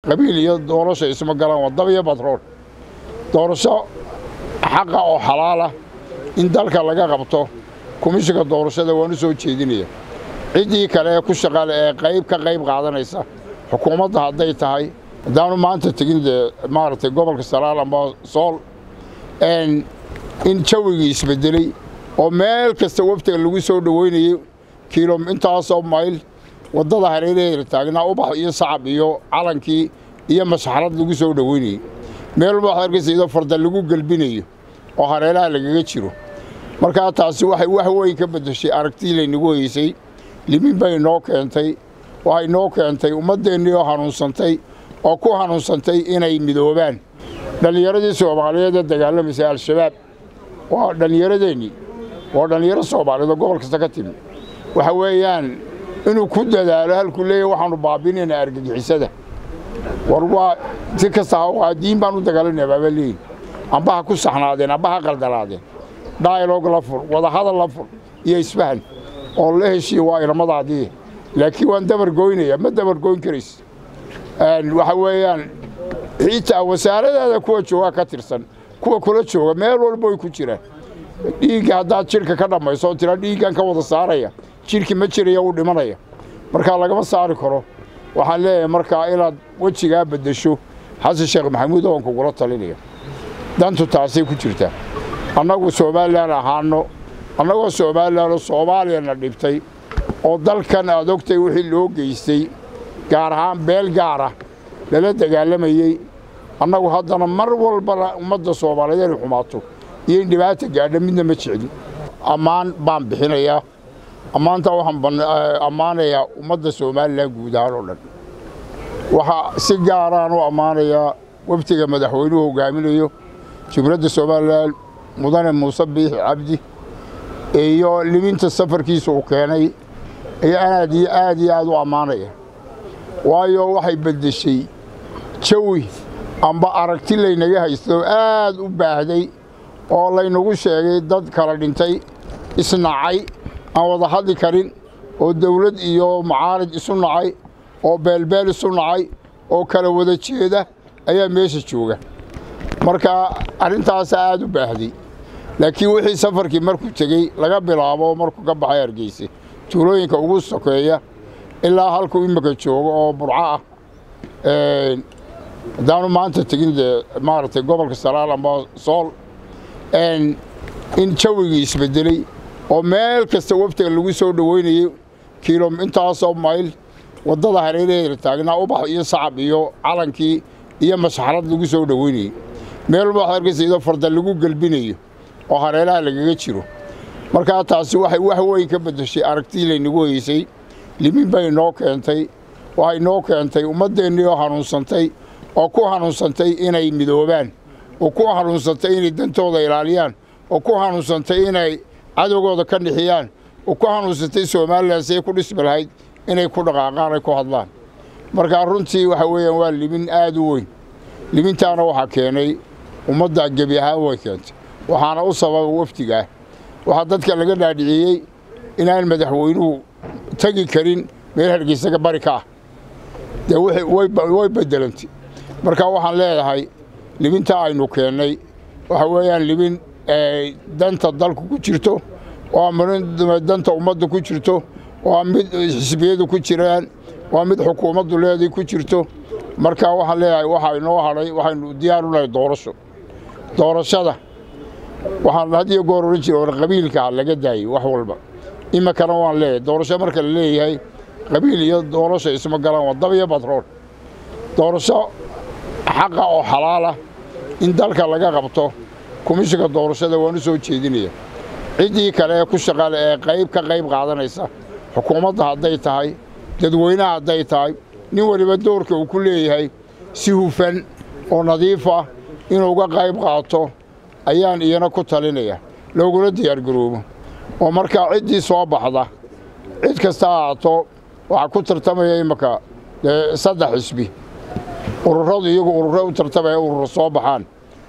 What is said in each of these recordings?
qabiil iyo doorasho isma galaan waa dab iyo batrool doorasho xaqa oo xalaalah in dalka laga qabto komishinka doorashada waan u soo jeedinaya ciddii kale ee ku shaqale ee qayb ka qayb qaadanaysa xukuumadda hadday tahay haddaanu maanta tegin dee maaragtay gobolka saraal amba sool in jawigii isbedelay oo meel kasta waftiga lagu soo dhoweynayey kiilo intaasoo mayl waddada hareeraheeda taagnaa ubax iyo sacab iyo calankii iyo masxarad lagu soo dhoweynayey meel walba waxaad arkaysa iyadoo farda lagu gelbinayo oo hareeraha lagaga jiro markaa taasi waxay wax weyn ka beddeshay aragtii laynagu heysay limin bay noo keentay waxay noo keentay ummaddeennii oo hanuunsantay oo ku hanuunsantay inay midoobaan dhallinyaradii soomaaliyeed ee dagaalamaysay al-shabaab waa dhallinyaradeenii waa dhallinyaro soomaaliyeed oo gobol kasta ka timi waxa weeyaan inuu ku dadaalo halkuu leeyahy waxaanu baabinaynaa argagixisada war waa si kasta ha diin baan u dagaalanaya baaba leeyihin amba ha ku saxnaadeen amba ha qaldanaadeen dialog la fur wadahadal la fur iyo isfahan oo la heshiiya waa ilamadaadii laakiin waan dabargoynaya ma dabargoyn karays waxa weeyaan xitaa wasaaradaada kuwa jooga ka tirsan kuwa kula jooga meel walba way ku jiraan dhiigga haddaad jidhka ka dhammayso oo tiraa dhiiggan ka wada saaraya jidhki ma jiraya uu dhimanaya markaa lagama saari karo waxaan leeyahay markaa inaad wejigaa beddesho xasan sheekh maxamuud oon kugula talinaya dantu taasay ku jirtaa annagu somalilan ahaano annagoo somalilanoo soomaaliyana dhibtay oo dalkan aad ogtay wixii loo geystay gaar ahaan beel gaara lala dagaalamayey annagu haddana mar walbana ummadda soomaaliyeed inay xumaato iyo in dhibaata gaadha midna ma jeclin ammaan baan bixinayaa ammaantaa waxaan ammaanayaa ummadda somalilan guud ahaan oo dhan waxaa si gaaraan u ammaanayaa waftiga madaxweynuhu hogaaminayo jumhuuriyadda somalilan mudane muuse biixi cabdi iyo liminta safarkiisa uu keenay iyo aad iyo aad iyo aad u ammaanaya waayo waxay beddeshay jawi amba aragti laynaga haysto aad u baahday oo laynagu sheegay dad kala dhintay isnacay aan wada hadli karin oo dawlad iyo macaarid isu nacay oo beelbeel isu nacay oo kala wada jeeda ayaa meesha jooga marka arrintaas aad u baahday laakiin wixii safarkii markuu tegey laga bilaabo markuu ka baxay hargeysa tuulooyinka ugu sokeeya ilaa halkuu imika joogo oo burco ah haddaanu maanta tegin dee maaragtay gobolka saraal amba sool in jawigii isbedelay oo meel kasta waftiga lagu soo dhoweynayey kiilo intaasoo mayl waddada hareeraheeda taagnaa ubax iyo sacab iyo calankii iyo masxarad lagu soo dhoweynayey meel walba waxaad arkaysa iyadoo farda lagu gelbinayo oo hareeraha lagaga jiro markaa taasi waxay wax weyn ka beddeshay aragtii laynagu heysay limin bay noo keentay waxay noo keentay ummaddeennii oo hanuunsantay oo ku hanuunsantay inay midoobaan oo ku hanuunsantay inay dantooda ilaaliyaan oo ku hanuunsantay inay cadowgooda ka nixiyaan oo ku hanuunsantay somalilan siay ku dhismi lahayd inay ku dhaqaaqaan ay ku hadlaan markaa runtii waxa weeyaan waa limin aad u weyn limintaana waxaa keenay ummadda gebi ahaan way keentay waxaana u sababa wafdigaah waxaa dadka laga dhaadhiciyey inaan madaxweynuhu tegi karin meel hargeysaga bari ka ah dee way beddelantay marka waxaan leedahay libintaa aynu keennay waxa weeyaan libin danta dalku ku jirto waa mid danta ummadda ku jirto waa mid xisbiyadu ku jiraan waa mid xukuumaddu leeday ku jirto marka waxaan leeyahay waxaa inoo hadhay waxaynu diyaar u nahay doorasho doorashada waxaan had iyo goor odhan jira war qabiilka laga daayey wax walba iminkana waan leeyahay doorasho marka la leeyahay qabiil iyo doorasho isma galaan waa dab iyo batrool doorasho xaqa oo xalaalah in dalka laga qabto komishinka doorashada waan u soo jeedinaya ciddii kale ee ku shaqale ee qayb ka qayb qaadanaysa xukuumadda hadday tahay dadweynaha hadday tahay nin waliba doorka uu ku leeyahay si hufan oo nadiif ah inuu uga qayb qaato ayaan iyana ku talinaya loogula diyaargaroobo oo markaa ciddii soo baxda cid kasta ahaato waxaa ku tartamaya imminka dee saddex xisbi ururadu iyagu ururo u tartamaya ururo soo baxaan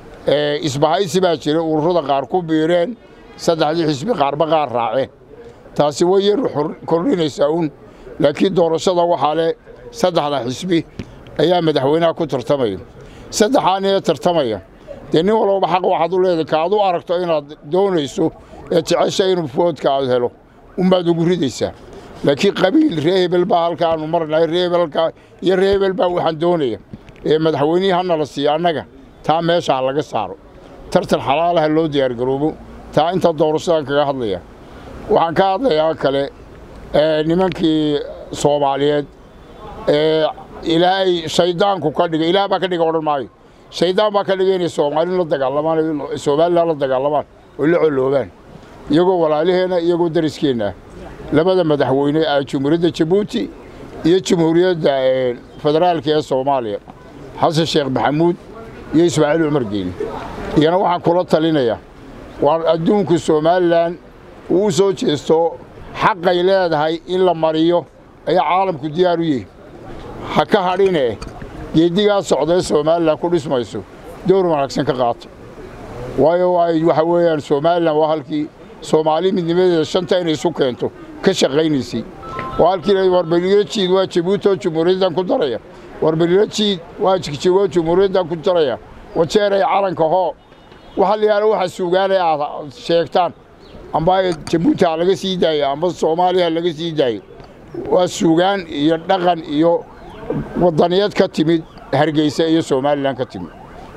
isbahaysi baa jira ururada qaar ku biireen saddexdii xisbi qaarba qaar raaceen taasi way yar kordhinaysaa uun laakiin doorashada waxaa leh saddexda xisbi ayaa madaxweynaha ku tartamaya saddexaan ee tartamaya dee nin walbaba xaq waxaad u leedahay ka aad u aragto inaad doonayso ee jecesha inuu foodka aad helo unbaad ugu ridaysaa laakiin qabiil ree hebel baa halkaanu marnahay ree hebel halkaa iyo ree hebel baa waxaan doonaya ee madaxweynihii hana la siiyo annaga taa meesha ha laga saaro tartan xalaalaha loo diyaargaroobo taa inta doorashadan kaga hadlaya waxaan ka hadlayaa kale nimankii soomaaliyeed ee ilaahay shayddaanku ka dhigay ilaah baa ka dhiga odhan maayo shayddaan baa ka dhigay inay soomaali la dagaalamaan somalilan la dagaalamaan oo la coloobaan iyagoo walaalaheenna iyagoo dariskeenna ah labada madaxweyne ah jumhuuriyadda jabuuti iyo jumhuuriyadda federaalka ee soomaaliya xasan sheekh maxamuud iyo ismaaciil cumar geeli iyana waxaan kula talinayaa waar adduunku somalilan uu u soo jeesto xaqay leedahay in la mariyo ayaa caalamku diyaar u yihi ha ka hadhine geeddigaa socdae somalilan ku dhismayso door wanaagsan ka qaata waayo waxa weeyaan somalilan waa halkii soomaali midnimadeeda shanta inay isu keento ka shaqaynaysay waa halkii warbelilo jiid waa jabuuti oo jumhuuriyaddan ku daraya warbelilo jiid waa jigjigoo jumhuuriyaddan ku daraya wajeeray calanka hoo waxa la yaala waxa suugaanay aad sheegtaan amba jabuuti ha laga sii daayo amba soomaaliya ha laga sii daayo waa suugaan iyo dhaqan iyo wadaniyad ka timid hargeysa iyo somalilan ka timid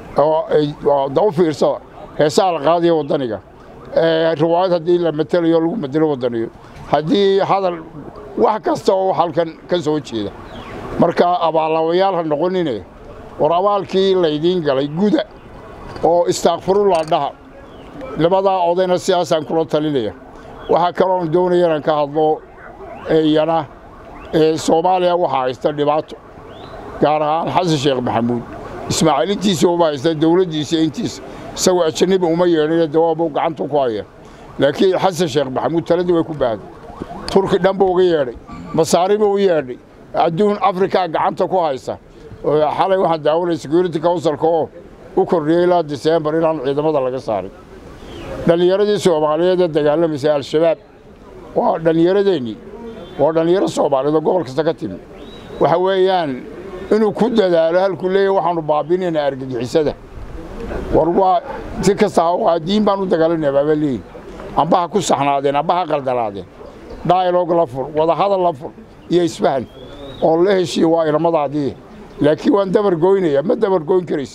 oo u fiirsada heesaha la qaadaya waddaniga riwaayad haddii la matelayo lagu matelo waddaniyo haddii hadal wax kasta oo halkan ka soo jeeda marka abaalawayaal ha noqonine war abaalkii laydiin galay guda oo istaakfirullah dhaha labadaa odayna sidaasaan kula talinaya waxaa kaloon doonaya inaan ka hadlo iyana soomaaliya waxaa haysta dhibaato gaar ahaan xasan sheekh maxamuud ismaaciil intiisa uma haysta dowladdiisa intiisa isagoo ajanabi uma yeedhine dawaabu gacanta ku haya laakiin xasan sheekh maxamuud taladii way ku baahday turki dhanba uga yeedhay masaariba u yeedhay adduun afrikaa gacanta ku haysa xalay waxaan daawanaya security councilka oo u kordhiyey ilaa disembar inaan ciidamada laga saarin dhallinyaradii soomaaliyeed ee dagaalamaysay al-shabaab waa dhallinyaradeennii waa dhallinyaro soomaaliyeed oo gobol kasta ka timi waxa weeyaan inuu ku dadaalo halkuu leeyahy waxaanu baabinaynaa argagixisada war waa si kasta waa diin baan u dagaalanaya baaba leeyihin amba ha ku saxnaadeen amba ha qaldanaadeen dialog la fur wadahadal la fur iyo isfahan oo la heshiiya waa ilamadaadii laakiin waan dabargoynaya ma dabargoyn karays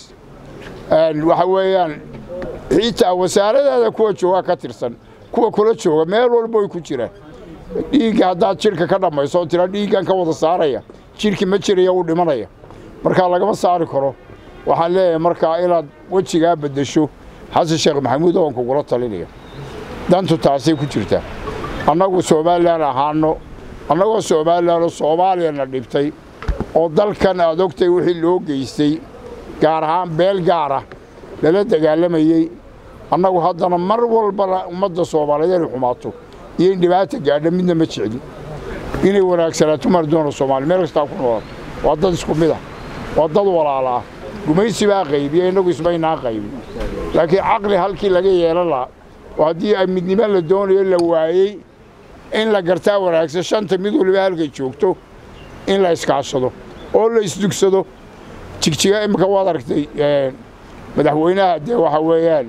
waxa weeyaan xitaa wasaaradaada kuwa jooga ka tirsan kuwa kula jooga meel walba way ku jiraan dhiigga haddaad jidhka ka dhammayso oo tira dhiiggan ka wada saaraya jidhki ma jiraya uu dhimanaya markaa lagama saari karo waxaan leeyahay markaa inaad wejigaa beddesho xasan sheekh maxamuud oon kugula talinaya dantu taasay ku jirtaa annagu somalilan ahaano annagoo somalilanoo soomaaliyana dhibtay oo dalkan aad ogtay wixii loo geystay gaar ahaan beel gaara lala dagaalamayey annagu haddana mar walbana ummadda soomaaliyeed inay xumaato iyo in dhibaata gaadha midna ma jeclin inay wanaagsanaato mar doona soomaaliya meel kastaa ku noolaato waa dad isku mid ah waa dad walaala ah gumaysi baa qaybiya innagu ismaynaa qaybin laakiin caqli halkii laga yeelan lahaa oo haddii ay midnimo la doonayo la waayey in la gartaa wanaagsan shanta mid waliba halkay joogto in la iskaashado oo la isdugsado jigjiga imika waad aragtay madaxweynaha dee waxa weeyaan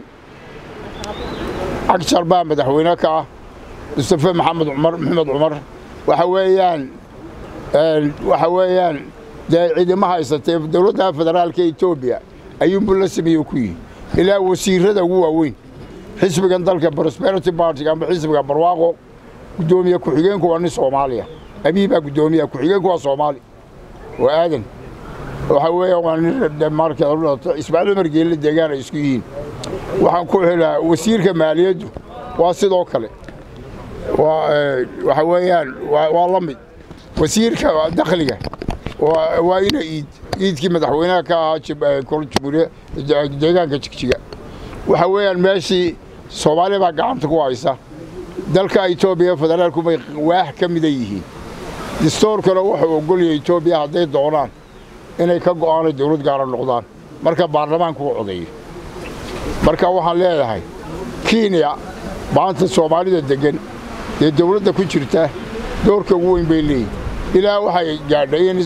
cagjar baa madaxweyne ka ah mustafe maxamed cumar maxamed cumar waxa weeyaan waxa weeyaan dee ciidama haysatee dowladda federaalka etoobiya ayuunbu la sameeye ku yihi ilaa wasiirada ugu waaweyn xisbigan dalka prosperity bartiga amba xisbiga barwaaqo guddoomiye ku-xigeenku waa nin soomaaliya abii baa guddoomiya ku-xigeenku waa soomaali waa aadan waxa weeyaan waa nin marka ismaaciil cumar geelle deegaan ay isku yihiin waxaan ku helaa wasiirka maaliyaddu waa sidoo kale waxa weeyaan waa la mid wasiirka dakhliga waa ina iid iidkii madaxweynaha ka ahaa jumhuuriya deegaanka jigjiga waxa weeyaan meeshii soomaaliya baa gacanta ku haysa dalka etoobiya federaalku bay waax ka mida yihiin distoorkana wuxuu ogolyahay etoobiya hadday doonaan inay ka go'aanay dawlad gaara noqdaan marka baarlamaanku u codeeyo marka waxaan leedahay kenya maanta soomaalida deggan dee dawladda ku jirta doorka ugu weyn bay leeyihin ilaa waxay gaadhay in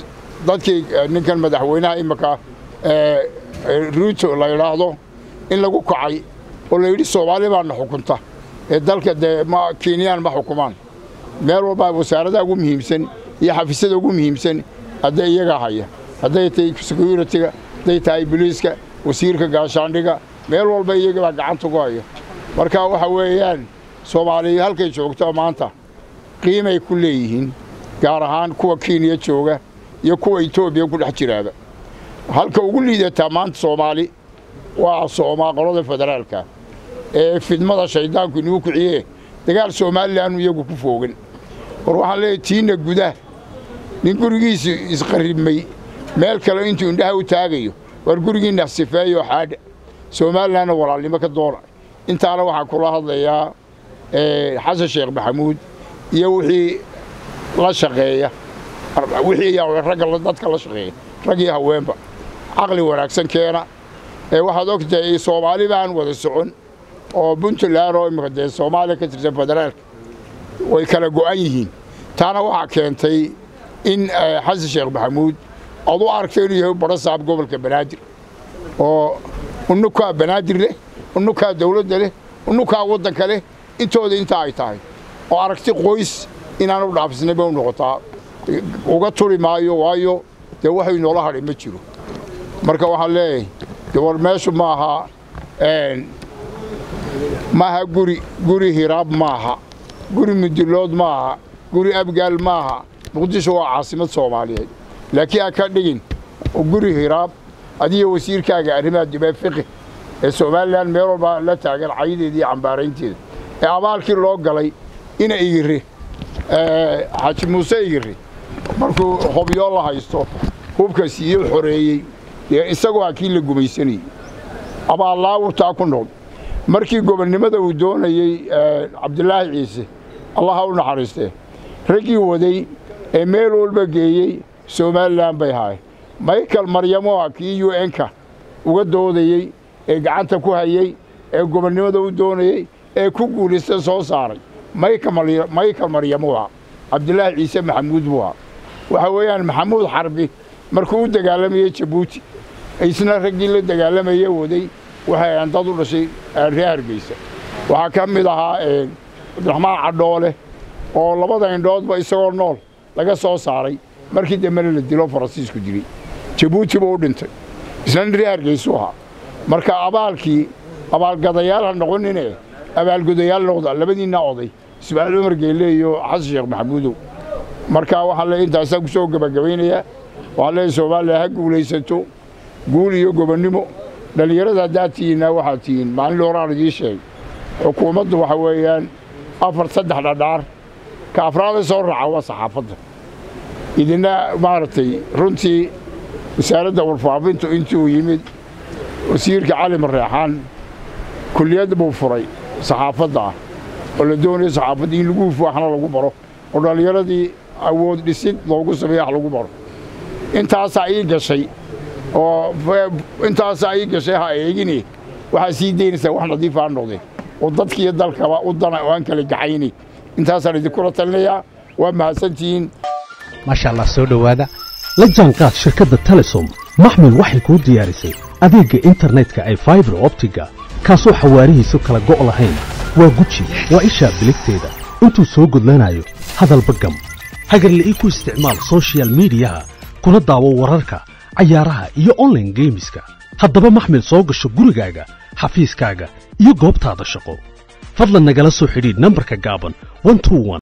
dadkii ninkan madaxweynaha imika ruuto la yidhaahdo in lagu kacay oo la yidhi soomaali baana xukunta ee dalka dee ma kenyaan ma xukumaan meel walbaa wasaaradaha ugu muhiimsan iyo xafiisyada ugu muhiimsan hadday iyagaa haya hadday tahay securitiga hadday tahay boliiska wasiirka gaashaandhiga meel walba iyagabaa gacanta ku haya marka waxa weeyaan soomaaliya halkay joogto maanta qiimay ku leeyihiin gaar ahaan kuwa kenya jooga iyo kuwa etoobiya ku dhex jiraaba halka ugu liidataa maanta soomaali waa qolada federaalka ee fidmada shayddaanku inuu kiciye dagaal somalilan iyagu ku foogan war waxaan leeyahy tiinna gudah nin gurigiisa isqarribmay meel kale intuu indhaha u taagayo war gurigiinna sifeeyo xaadha somalilanna walaalnimo ka doona intaana waxaan kula hadlayaa xasan sheekh maxamuud iyo wixii la shaqeeya wixii ragga dadka la shaqeeya rag iyo haweenba caqli wanaagsan keena ee waxaad og tahay soomaali baan wada socon oo puntland oo imika dee soomaaliya ka tirsan federaalka way kala go'an yihiin taana waxaa keentay in xasan sheekh maxamuud aad u aragto inuu yahay barasaab gobolka banaadir oo unukaa banaadir leh unukaa dawladda leh unukaa waddanka leh intooda intaa ay tahay oo aragti qoys inaanu dhaafisnay bay u noqotaa uga turi maayo waayo dee waxay noola hadhay ma jiro marka waxaan leeyahay de war meeshu ma aha maaha guri guri hiraab maaha guri mudilood maaha guri abgaal maaha muqdisho waa caasimad soomaaliyeed laakiin ha ka dhigin guri hiraab adiyo wasiirkaaga arrimaha dibee fiqi ee somalilan meel walba la taagan cayideeda iyo cambaaraynteeda ee abaalkii loo galay ina igiri xaaji muuse igiri markuu hobyo la haysto hubka siiyo xoreeyey dee isagoo ha kii la gumaysanayey abaallaaburtaa ku nool markii gobonnimada uu doonayey cabdilaahi ciise allaha u naxariistee raggii waday ee meel walba geeyey somalilan bay haay michael maryamoa kii u n-ka uga doodayey ee gacanta ku hayey ee gobonnimada u doonayey ee ku guulaysta soo saaray michael maryamoa cabdilaahi ciise maxamuud buu ahaa waxa weeyaan maxamuud xarbi markuu u dagaalamayey jabuuti isna raggii la dagaalamaya waday waxay ahan dad u dhashay ree hargeysa waxaa ka mid ahaa cabdiraxmaan cadhoole oo labada indhoodba isagoo nool laga soo saaray markii dambena la dilo faransiisku dilay jabuuti buu u dhintay isna nin ree hargeysuu ahaa marka abaalkii abaalgadayaal ha noqonine abaalgudayaal noqda labadiinna oday ismaaciil cumar geelle iyo xasan sheekh maxamuudow marka waxaan leey intaasaa ku soo gebagabaynayaa waxaan leeyahy soomaaliya ha guulaysato guul iyo gobonnimo dhallinyarada haddaad tihiinna waxaad tihiin maalin horaan idiin sheegay xukuumaddu waxa weeyaan afar saddex dhadhaar ka afraada soo raaca waa saxaafadda idina maaragtay runtii wasaaradda warfaafintu intii uu yimid wasiirka cali mareexaan kulliyad buu furay saxaafadda ah oo la doonaya saxaafadda in lagu hufo waxna lagu baro oo dhallinyaradii awood dhisid loogu sameeya wax lagu baro intaasaa ii gashay oo intaasaa ii gashay ha eegini waxaa sii daynaysaa wax nadiif aa noqdeen oo dadkiiyo dalkaba u dana oo aan kala gaxayni intaasaan idinkula talinayaa waa mahadsantihiin maasha allah soo dhowaada la jaanqaad shirkadda telesom maxmil waxay kuu diyaarisay adeegga internetka ay faibar optiga kaasoo xawaarihiisu kala go' lahayn waa guji waa ishaa biligteeda intuu soo gudlanayo hadalba gam hagarle ii ku isticmaal soshiyal miidiyaha kuna daawo wararka cayaaraha iyo onlaine geemiska haddaba maxmil soo gasho gurigaaga xafiiskaaga iyo goobtaada shaqo fadlan nagala soo xidhiidh nambarka gaaban